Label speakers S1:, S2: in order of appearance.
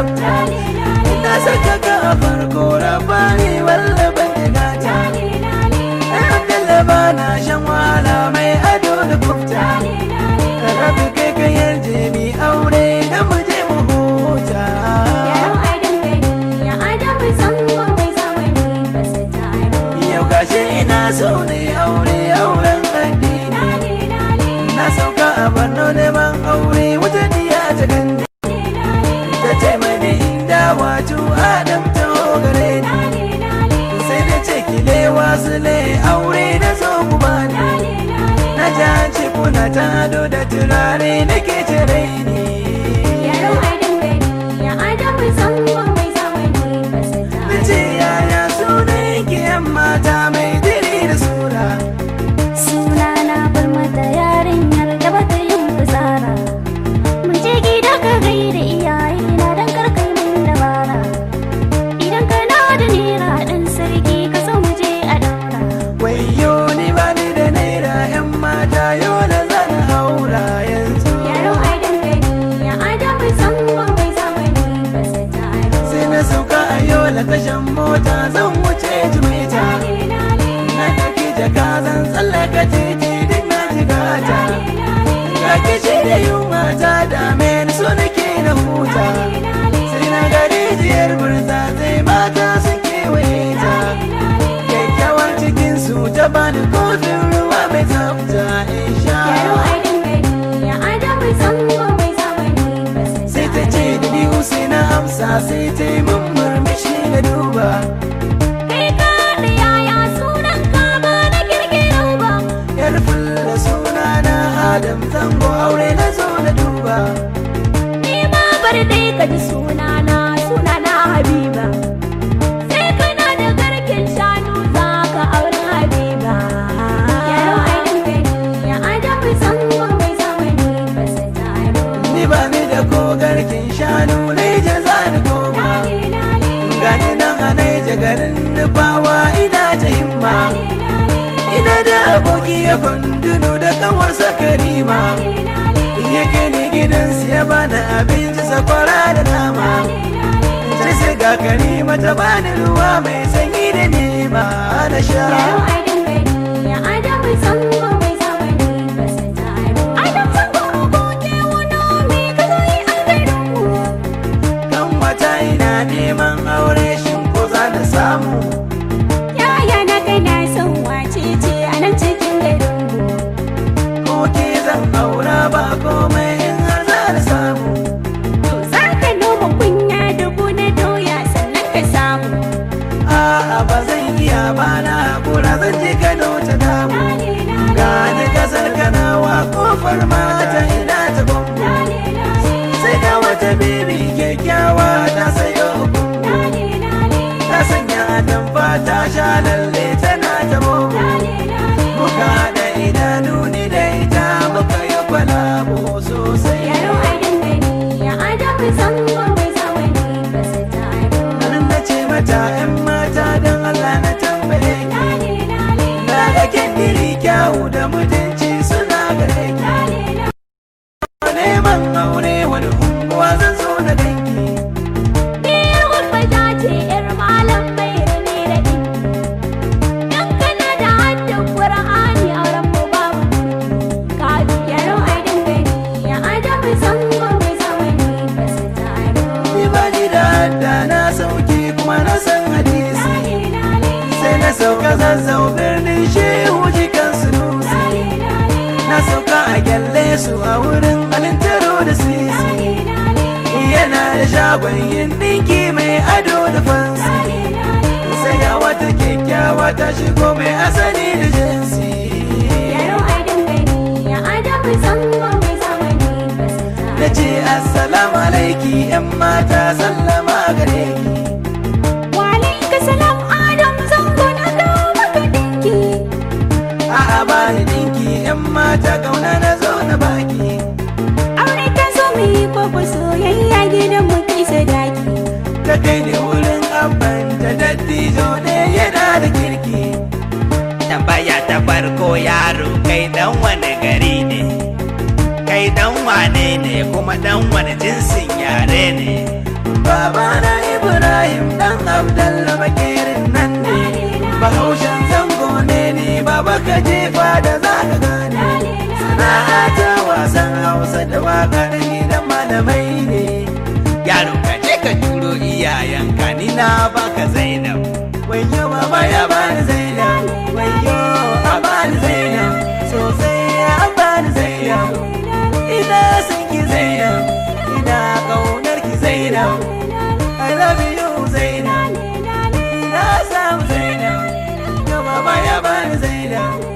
S1: tsafta ina saka ka a farko rabani wallaban digata Abdullah ba na shan wahala mai ado da kufta Rabi kai ka yarje mi aure da mu je mu huta Yau gashi ina so ne aure auren addini Na sauka a Borno neman aure wata diya ta gandi Ta ce mani inda wato Adam ta gare ni Sai da ce kile wasu le aure na zo ku bani Na ji an ce kuna ta ado da turare nake cire ni Na ce yaya sunan ki yan mata mai diri da sura
S2: Sunana bar mata yarinyar da bata yin fitsara Mun je gida ka gaida iyayena don karkai min dabara Idan kana da naira ɗan sarki ka so mu je a daura
S1: Wayo ni ba ni da naira yan mata yau da zan haura yanzu
S2: Yaro ai dangane ya adamu zango mai zamani ba su taro
S1: Sai na sauka a yau da tashan mota zan wuce jimeta Na ɗauki jaka zan tsallaka titi duk na jigata Ga kishi da yunwa ta dame ni so nake na huta Sai na ga rijiyar burza sai mata sun kewaye ta Kyakkyawar cikin su ta bani kofin ruwa mai tsafta in sha
S2: Yaro ai dangane ya adamu zango mai zamani ba su
S1: sai ta ce da ni sai na amsa sai ta yi min murmushi na duba
S2: Kai ka da yaya sunan ka ba na kirkiro ba
S1: yar fulla suna na adam zango aure na zo na duba
S2: Ni ma bar dai ka ji sunana sunana Habiba Sai kana da garken shanu za ka auri Habiba Yaro ai dangane ya adamu zango mai zamani ba su taro
S1: ni ba ni da ko garkin shanu na yi jaza ni koma gani nan a naija garin nufawa ina ta himma ina da aboki ya kundunu da kanwarsa karima ya gani gidansu ya bani abinci sakwara da nama sai sai ga karima ta bani ruwa mai sanyi da nema na sha
S2: Yaro ai dangane ya adamu zango mai zamani ba su taro Adam zango aboke wani mai ka zo yi a garinmu
S1: kan wata ina neman aure shin ko za na samu
S2: Yaya na kana son wace ce a nan cikin garinmu
S1: ko ke zan aura ba komai in har za na samu
S2: To za ka noma kunya dubu na doya sannan ka samu.
S1: a'a ba zan iya ba na hakura zan je kano ta damu gani kasar kanawa kofar mata ina ta gwamnu sai ga wata bibi kyakkyawa ta sayo gungu ta sanya atamfa ta sha lalle tana ta bobo muka da idanu ni da ita muka yi kwalabo sosai
S2: Yaro ai dangane ya adamu zango mai zamani ba su taro.
S1: Nan na ce mata ‘yan mata don Allah na tambaye ki Na ga kendiri kyawu da mutunci suna gare ki Neman aure wani unguwa zan zo na danki
S2: Ni gurbaja ce ‘yar malam mai rane da ɗinki. Dan kana da haddin Qur'ani auren mu babu Kaji yaro ai dangane ya adamu zango mai zamani ba su taro.
S1: Ni ba ni da hadda na sauki kuma na san hadisi Sai na sauka zazzau birnin shehu jikan sunusi Na sauka a gyalle su a wurin alintaro da sisi Yana da shagon yin ɗinki mai ado da fansi sai ga wata kyakkyawa ta shigo mai asali da jinsi
S2: Yaro ai dangane ya adamu zango mai zamani ba su taro.
S1: na ce assalamu alaiki yan mata sallama gare ki
S2: Walaika salam Adam zango na kawo maka dinki
S1: a'a ba ni dinki yan mata kauna na zo na baki
S2: Aure ka zo mu yi koko soyayya gidan mu kai sadaki
S1: ta kai ni wurin abban ta dattijo ne yana da kirki
S3: tambaya ta farko yaro kai dan wani gari ne kai dan wane ne kuma dan wani jinsin yare ne
S1: ba babana ibrahim dan abdallah bakirin nan ne bahaushen zango ne ni baba ka jefa da za ka gane sana'a ta wasan hausa da wakar gidan malamai ne
S3: yaro ka je ka turo iyayenka ni na baka zainab
S1: wayo baba ya bani zainab wayo a bani zainab sosai ya bani zainab ina son ki zainab ina kaunar ki zainab I love you zainab ina samu zainab yo baba ya bani zainab